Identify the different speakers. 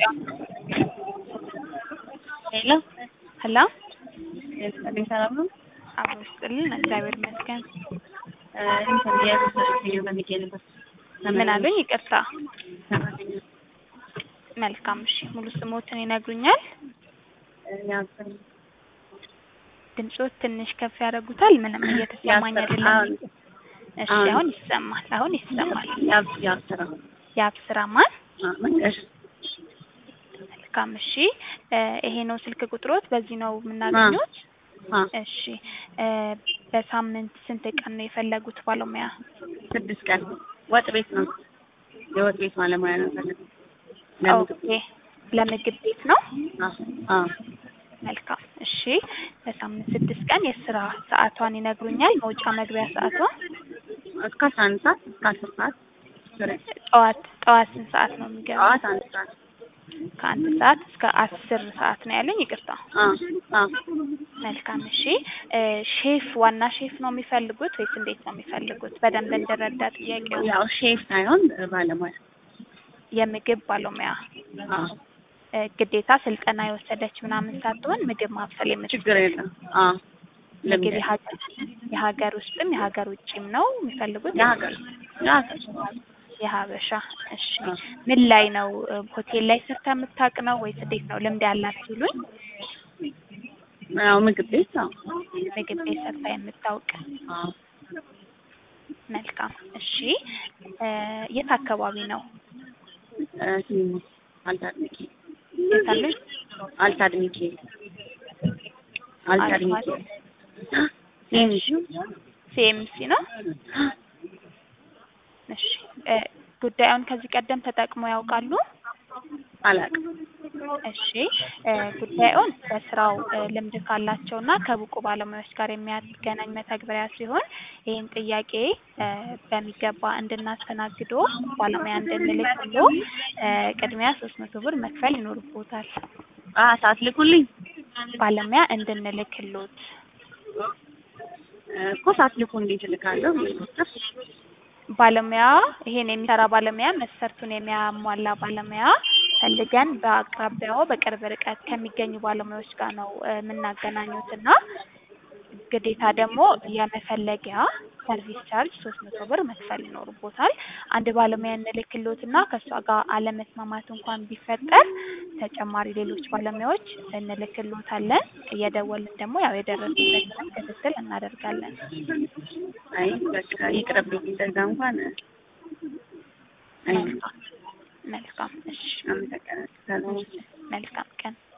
Speaker 1: ሄሎ
Speaker 2: ሄሎ
Speaker 1: የስጥልኝ ሰላም ነው?
Speaker 2: አብሮ ይስጥልን። እግዚአብሔር ይመስገን።
Speaker 1: እንትን የሰራተኛ በሚጌ ነበር
Speaker 2: ምን አሉኝ? ይቅርታ።
Speaker 1: ሰራተኛ
Speaker 2: መልካም። እሺ፣ ሙሉ ስሞትን ይነግሩኛል?
Speaker 1: ያስር
Speaker 2: ድምጾት ትንሽ ከፍ ያደርጉታል። ምንም እየተሰማኝ አይደለም። እሺ፣ አሁን ይሰማል። አሁን ይሰማል።
Speaker 1: ያስራ
Speaker 2: የአብስራ ማን?
Speaker 1: መንገድ
Speaker 2: መልካም። እሺ፣ ይሄ ነው ስልክ ቁጥሮት? በዚህ ነው የምናገኙት? እሺ፣ በሳምንት ስንት ቀን ነው የፈለጉት ባለሙያ?
Speaker 1: ስድስት ቀን ወጥ ቤት ነው። የወጥ ቤት ባለሙያ ነው የፈለጉት።
Speaker 2: ኦኬ፣ ለምግብ ቤት ነው።
Speaker 1: አዎ
Speaker 2: መልካም። እሺ፣ በሳምንት ስድስት ቀን የስራ ሰዓቷን ይነግሩኛል? መውጫ መግቢያ ሰዓቷን?
Speaker 1: እስከ አስራ አንድ ሰዓት እስከ አስር ሰዓት
Speaker 2: ጠዋት ጠዋት ስንት ሰዓት ነው የሚገባው?
Speaker 1: ጠዋት አንድ ሰዓት
Speaker 2: ከአንድ ሰዓት እስከ አስር ሰዓት ነው ያለኝ። ይቅርታ።
Speaker 1: አዎ አዎ
Speaker 2: መልካም። እሺ ሼፍ ዋና ሼፍ ነው የሚፈልጉት ወይስ እንዴት ነው የሚፈልጉት? በደንብ እንድረዳ ጥያቄው።
Speaker 1: ያው ሼፍ ሳይሆን ባለሙያ
Speaker 2: የምግብ ባለሙያ
Speaker 1: አዎ
Speaker 2: ግዴታ ስልጠና የወሰደች ምናምን ሳትሆን ምግብ ማብሰል የምትችል
Speaker 1: ችግር የለም። አዎ
Speaker 2: ምግብ የሀገር የሀገር ውስጥም የሀገር ውጭም ነው የሚፈልጉት?
Speaker 1: የሀገር የሀገር
Speaker 2: የሀበሻ። እሺ ምን ላይ ነው? ሆቴል ላይ ሰርታ የምታውቅ ነው ወይስ እንዴት ነው? ልምድ ያላት ሲሉኝ
Speaker 1: ያው ምግብ ቤት ነው።
Speaker 2: ምግብ ቤት ሰርታ የምታውቅ
Speaker 1: አዎ
Speaker 2: መልካም። እሺ የት አካባቢ ነው?
Speaker 1: አልታድ ሚካኤል
Speaker 2: የት አለች?
Speaker 1: አልታድ ሚካኤል አልታድ ሚካኤል
Speaker 2: ሲኤምሲ ነው። እሺ ጉዳዩን ከዚህ ቀደም ተጠቅሞ ያውቃሉ?
Speaker 1: አላውቅም።
Speaker 2: እሺ ጉዳዩን በስራው ልምድ ካላቸውና ከብቁ ባለሙያዎች ጋር የሚያገናኝ መተግበሪያ ሲሆን ይህን ጥያቄ በሚገባ እንድናስተናግዶ ባለሙያ እንድንልክሎ ቅድሚያ ሶስት መቶ ብር መክፈል ይኖርቦታል።
Speaker 1: አ ሳትልኩልኝ
Speaker 2: ባለሙያ እንድንልክሎት
Speaker 1: እኮ ሳትልኩ እንዴት እልካለሁ?
Speaker 2: ባለሙያ ይሄን የሚሰራ ባለሙያ መስፈርቱን የሚያሟላ ባለሙያ ፈልገን በአቅራቢያው በቅርብ ርቀት ከሚገኙ ባለሙያዎች ጋር ነው የምናገናኙት እና ግዴታ ደግሞ የመፈለጊያ ሰርቪስ ቻርጅ ሶስት መቶ ብር መክፈል ይኖርቦታል። አንድ ባለሙያ እንልክሎት እና ከእሷ ጋር አለመስማማት እንኳን ቢፈጠር ተጨማሪ ሌሎች ባለሙያዎች እንልክሎታለን። እየደወልን ደግሞ ያው የደረሱበትንም ክትትል እናደርጋለን።
Speaker 1: አይ በቃ ይቅርብኝ። እንደዛ እንኳን አይ
Speaker 2: መልካም። እሺ፣
Speaker 1: አመሰግናለሁ።
Speaker 2: መልካም ቀን